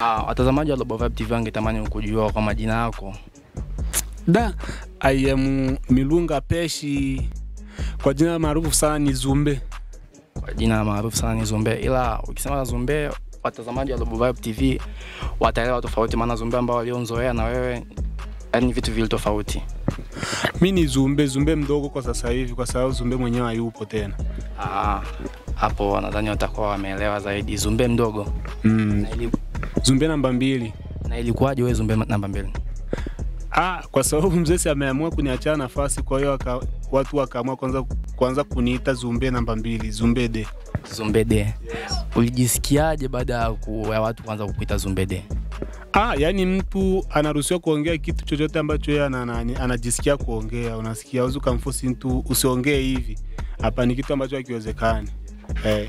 Ah, watazamaji wa Global Vibe TV wangetamani kujua kwa majina yako. Da, I am Milunga Peshi, kwa jina maarufu sana ni Zumbe. Kwa jina maarufu sana ni Zumbe, ila ukisema Zumbe watazamaji wa Global Vibe TV wataelewa tofauti, maana Zumbe ambao walionzoea na wewe yani vitu vile tofauti. Mi ni Zumbe, Zumbe mdogo kwa sasa hivi, kwa sababu Zumbe mwenyewe hayupo tena. Ah, hapo nadhani watakuwa wameelewa zaidi. Zumbe mdogo. Mm. Na, ili, Zumbe namba mbili. na ilikuwaje wewe Zumbe namba mbili? Ah, kwa sababu mzee si ameamua kuniachia nafasi, kwa hiyo waka, watu wakaamua kwanza kwanza kuniita Zumbe namba mbili, Zumbe de. Zumbe de. Ulijisikiaje baada ya ku- ya watu kuanza kukuita Zumbe de? Ah, yani mtu anaruhusiwa kuongea kitu chochote ambacho yeye ana, ana, anajisikia kuongea. Unasikia, uzi ukamfosi mtu usiongee hivi. Hapa ni kitu ambacho hakiwezekani. Eh.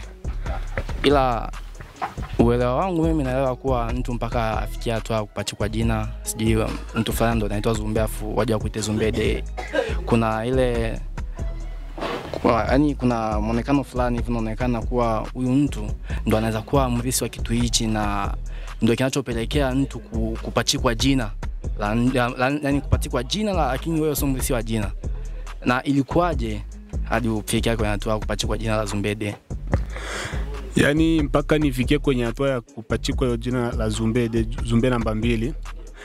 ila uelewa wangu mimi naelewa kuwa mtu mpaka afikia hatua ya kupachikwa jina, sijui mtu fulani ndo anaitwa Zumbe afu waje wakuite Zumbe de, kuna ile kwa, yani kuna mwonekano fulani hivi unaonekana kuwa huyu mtu ndo anaweza kuwa mrisi wa kitu hichi, na ndo kinachopelekea mtu ku- kupachikwa jina la, la, la, yani kupachikwa jina la, lakini wewe sio mrisi wa jina. Na ilikuwaje hadi ufikia kwenye hatua ya kupachikwa jina la Zumbe de? Yaani mpaka nifikie kwenye hatua ya kupachikwa hiyo jina la Zumbe de, Zumbe namba mbili.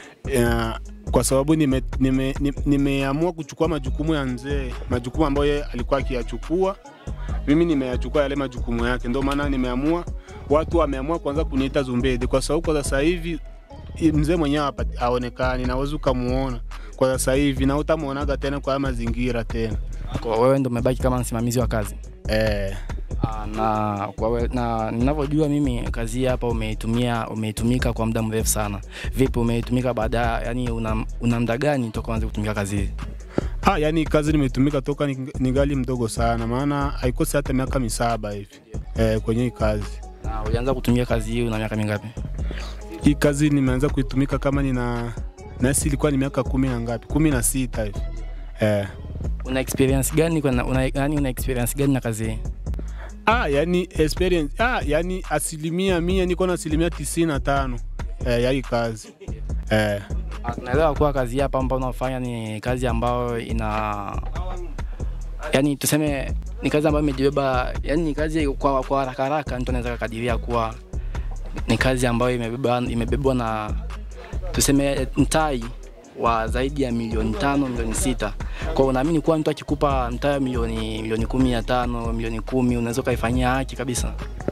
Ya, kwa sababu nimeamua nime, nime, nimeamua kuchukua majukumu ya mzee, majukumu ambayo yeye alikuwa akiyachukua, mimi nimeyachukua yale majukumu yake. Ndio maana nimeamua, watu wameamua kwanza kuniita Zumbede, kwa sababu kwa sasa hivi i- mzee mwenyewe hapa aonekani, naweza ukamuona kwa sasa hivi na utamuonaga tena kwa haya mazingira tena Kwa wewe ndo umebaki kama msimamizi wa kazi. eh. Ah, na kwa we, na ninavyojua mimi kazi hii hapa umeitumia umeitumika kwa muda mrefu sana. Vipi umeitumika baada yani una, una muda gani toka uanze kutumika kazi hii? Ah, yani kazi nimetumika toka ning- ningali mdogo sana, maana haikosi hata miaka misaba hivi eh, kwenye hii kazi. Na ulianza kutumia kazi hii una miaka mingapi? Hii kazi nimeanza kuitumika kama nina nasi ilikuwa ni miaka kumi na ngapi, kumi na sita hivi eh. Una experience gani kwa una, yani una experience gani na kazi hii? Ah, yani experience ah, yani asilimia mia niko na asilimia tisini na tano eh, ya hii kazi eh. Ah, Tunaelewa kuwa kazi hii hapa ambayo unafanya ni kazi ambayo ina yani tuseme ni kazi ambayo imejibeba yani ni kazi kwa kwa haraka haraka mtu anaweza kukadiria kuwa ni kazi ambayo imebeba imebebwa na tuseme mtai wa zaidi ya milioni tano milioni sita kwa hiyo unaamini kuwa mtu akikupa mtaa wa milioni milioni kumi na tano milioni kumi unaweza ukaifanyia haki kabisa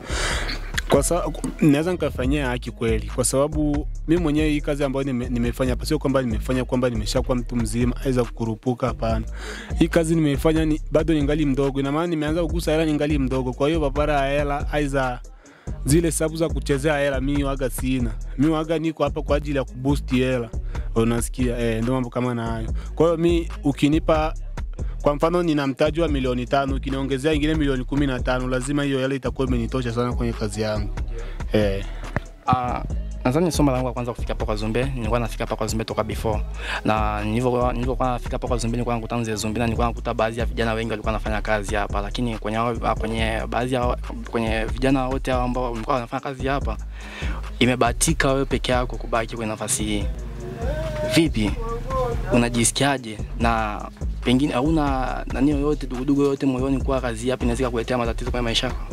kwa sababu naweza nikafanyia haki kweli, kwa sababu mimi mwenyewe hii kazi ambayo nime, nimefanya hapa sio kwamba nimefanya kwamba nimeshakuwa mtu mzima aweza kukurupuka. Hapana, hii kazi nimeifanya ni, bado ningali mdogo, ina maana nimeanza kugusa hela ningali mdogo. Kwa hiyo papara ya hela aiza zile sababu za kuchezea hela mimi waga sina. Mimi waga niko hapa kwa ajili ya kuboost hela, unasikia eh, ndio mambo kama na hayo. Kwa hiyo mi ukinipa kwa mfano nina mtaji wa milioni tano, ukiniongezea ingine milioni kumi na tano, lazima hiyo hela itakuwa imenitosha sana kwenye kazi yangu eh. Ah, nadhani somo langu la kwanza kufika hapa kwa Zumbe, nilikuwa nafika hapa kwa Zumbe toka before. Na nilivyokuwa nilivyokuwa nafika hapa kwa Zumbe nilikuwa nakuta mzee Zumbe na nilikuwa nakuta baadhi ya vijana wengi walikuwa wanafanya kazi hapa, lakini kwenye hao- kwenye baadhi ya kwenye vijana wote hao ambao walikuwa wanafanya kazi hapa, imebahatika wewe peke yako kubaki kwenye nafasi hii. Vipi? Unajisikiaje? Na pengine hauna nani yoyote dugudugu yoyote moyoni kuwa kazi hii hapa inaweza kukuletea matatizo kwenye maisha yako?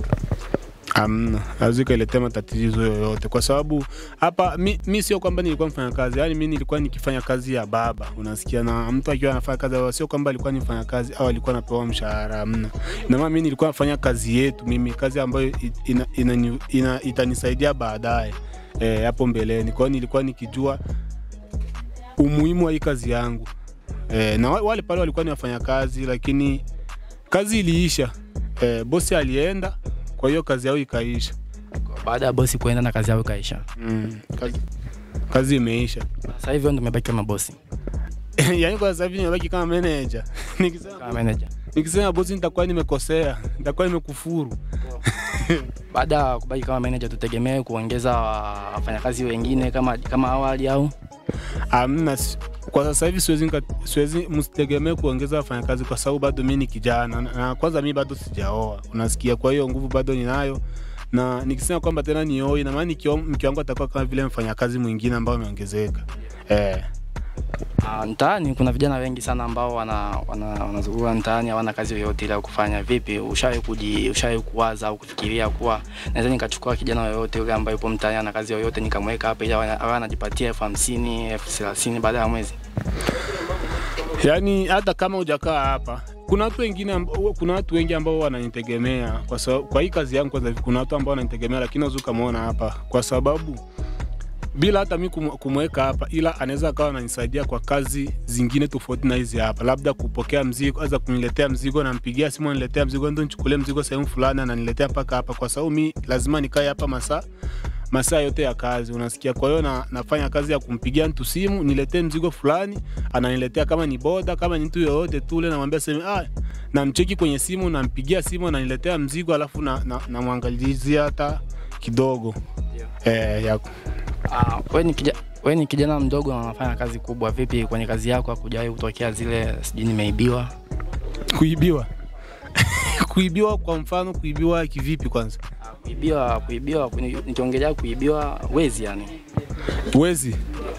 Amna, hawezi kailetea matatizo yoyote, kwa sababu hapa mi, mi sio kwamba nilikuwa mfanya kazi, yani mi nilikuwa nikifanya kazi ya baba, unasikia. Na mtu akiwa anafanya kazi ya baba, sio kwamba alikuwa nifanya kazi au alikuwa anapewa mshahara, amna. Na maana mi nilikuwa nafanya kazi yetu mimi, kazi ambayo i- ina, ina, ina, itanisaidia baadaye eh, hapo mbeleni. Kwa hiyo nilikuwa nikijua umuhimu wa hii kazi yangu eh, na wa- wale pale walikuwa ni wafanya kazi, lakini kazi iliisha eh, bosi alienda, kwa hiyo kazi yao ikaisha. Baada ya bosi kuenda na kazi yao ikaisha. Mm, kazi, kazi imeisha. Sasa hivi wewe ndio umebaki kama bosi, yaani kwa sasa hivi nimebaki kama manager. Nikisema kama manager. nikisema bosi, nitakuwa nimekosea, nitakuwa nimekufuru. Baada ya kubaki kama manager, tutegemee kuongeza wafanyakazi wengine kama kama awali au Amna, si- kwa sasa hivi siwezi nika- siwezi, msitegemee kuongeza wafanyakazi kwa sababu bado mimi ni kijana na- na kwanza mimi bado sijaoa, unasikia. Kwa hiyo nguvu bado ninayo na nikisema kwamba tena nioi, na maana nikio- mke wangu atakuwa kama vile mfanyakazi mwingine ambao ameongezeka eh. Ah, mtaani kuna vijana wengi sana ambao wana wana wanazurura mtaani hawana kazi yoyote ile ya kufanya. Vipi, ushawahi kuji ushawahi kuwaza au kufikiria kuwa naweza nikachukua kijana yoyote yule ambaye yupo mtaani ana kazi yoyote nikamweka hapa ili awe awe anajipatia elfu hamsini elfu thelathini baada ya mwezi? Yaani hata kama hujakaa hapa, kuna watu wengine amb- kuna watu wengi ambao wananitegemea kwa sababu, kwa hii kazi yangu kwanza, kuna watu ambao wananitegemea, lakini unaweza ukamwona hapa kwa sababu bila hata mi kumu- kumweka hapa, ila anaweza akawa ananisaidia kwa kazi zingine tofauti na hizi hapa, labda kupokea mzigo, aza kuniletea mzigo, nampigia simu aniletea mzigo, ndo nichukulie mzigo sehemu fulani, ananiletea mpaka hapa, kwa sababu mi lazima nikae hapa masaa masaa yote ya kazi, unasikia. Kwa hiyo na, nafanya kazi ya kumpigia mtu simu, niletee mzigo fulani, ananiletea kama ni boda, kama ni mtu yoyote tu ule, namwambia sema ah, namcheki kwenye simu, nampigia simu, ananiletea mzigo, alafu na, na, namwangalizia hata kidogo eh, yako Ah, wewe ni kijana wewe ni kijana mdogo na unafanya kazi kubwa. Vipi kwenye kazi yako hakujawahi kutokea zile sijui nimeibiwa? kuibiwa kuibiwa kwa mfano kuibiwa kivipi kwanza Ah, Kuibiwa kuibiwa kuni- nikiongelea kuibiwa wezi yani. wezi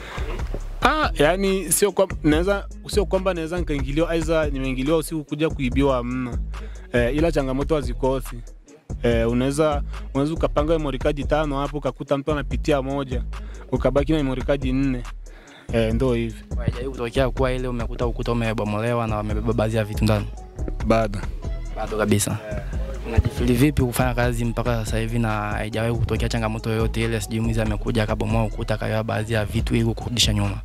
ah, yani sio kwa, naweza sio kwamba naweza nikaingiliwa aidha nimeingiliwa usiku kuja kuibiwa amna eh, ila changamoto hazikosi eh, unaweza unaweza ukapanga memory card tano hapo ukakuta mtu anapitia moja ukabaki na memory card nne eh, ndo hivi Haijawahi kutokea kuwa ile umekuta ukuta umebomolewa na wamebeba baadhi ya vitu ndani? bado Bado kabisa. Unajifili vipi kufanya kazi mpaka sasa hivi na haijawahi kutokea changamoto yoyote ile, sijui mwizi amekuja akabomoa ukuta akaiba baadhi ya vitu ili kurudisha nyuma?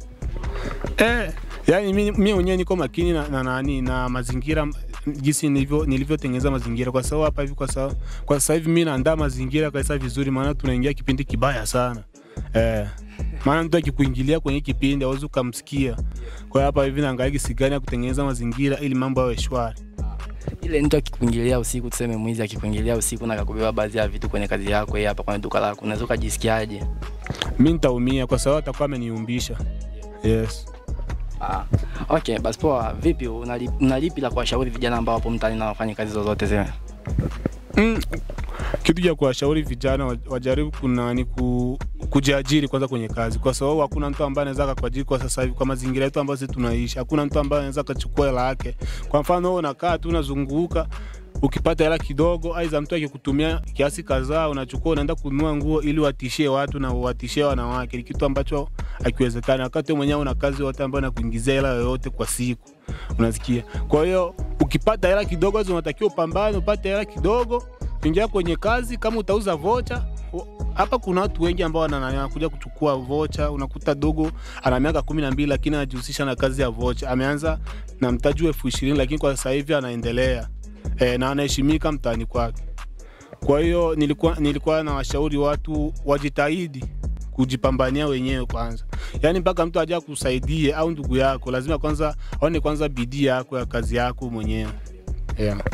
Eh, yani mi mi mwenyewe niko makini na, na, nani na mazingira jinsi nilivyo nilivyotengeneza mazingira kwa sababu hapa hivi kwa sababu kwa sasa hivi mimi naandaa mazingira kabisa vizuri, maana tunaingia kipindi kibaya sana eh, maana mtu akikuingilia kwenye kipindi hauwezi ukamsikia. Kwa hiyo hapa hivi naangalia jinsi gani ya kutengeneza mazingira ili mambo yawe shwari. Ile mtu akikuingilia usiku, tuseme mwizi akikuingilia usiku na akakubeba baadhi ya vitu kwenye kazi yako hii hapa kwenye duka lako, unaweza ukajisikiaje? Mimi nitaumia kwa sababu atakuwa ameniumbisha. Yes. Ah, okay, basi poa. Vipi, unali- unalipi la kuwashauri vijana ambao wapo mtaani na wafanye kazi zozote zile? Mm, kitu cha kuwashauri vijana wa- wajaribu kunani ku, kujiajiri kwanza kwenye kazi, kwa sababu hakuna mtu ambaye anaweza akakuajiri kwa sasa hivi kwa mazingira yetu ambayo sisi tunaishi. Hakuna mtu ambaye anaweza akachukua hela yake. Kwa mfano wewe unakaa tu unazunguka ukipata hela kidogo, aidha mtu akikutumia kiasi kadhaa, unachukua unaenda kununua nguo ili watishie watu na watishie wanawake, ni kitu ambacho hakiwezekani. Wakati wewe mwenyewe una kazi yote ambayo inakuingizia hela yoyote kwa siku, unasikia. Kwa hiyo ukipata hela kidogo, lazima unatakiwa upambane, upate hela kidogo, ingia kwenye kazi. Kama utauza vocha u- hapa kuna watu wengi ambao wana- wanakuja kuchukua vocha. Unakuta dogo ana miaka kumi na mbili lakini anajihusisha na kazi ya vocha. Ameanza na mtaji wa elfu ishirini lakini kwa sasa hivi anaendelea e, na anaheshimika mtaani kwake. Kwa hiyo nilikuwa, nilikuwa na washauri watu wajitahidi kujipambania wenyewe kwanza, yaani mpaka mtu aja kusaidie au ndugu yako, lazima kwanza aone kwanza bidii yako ya kazi yako mwenyewe yeah.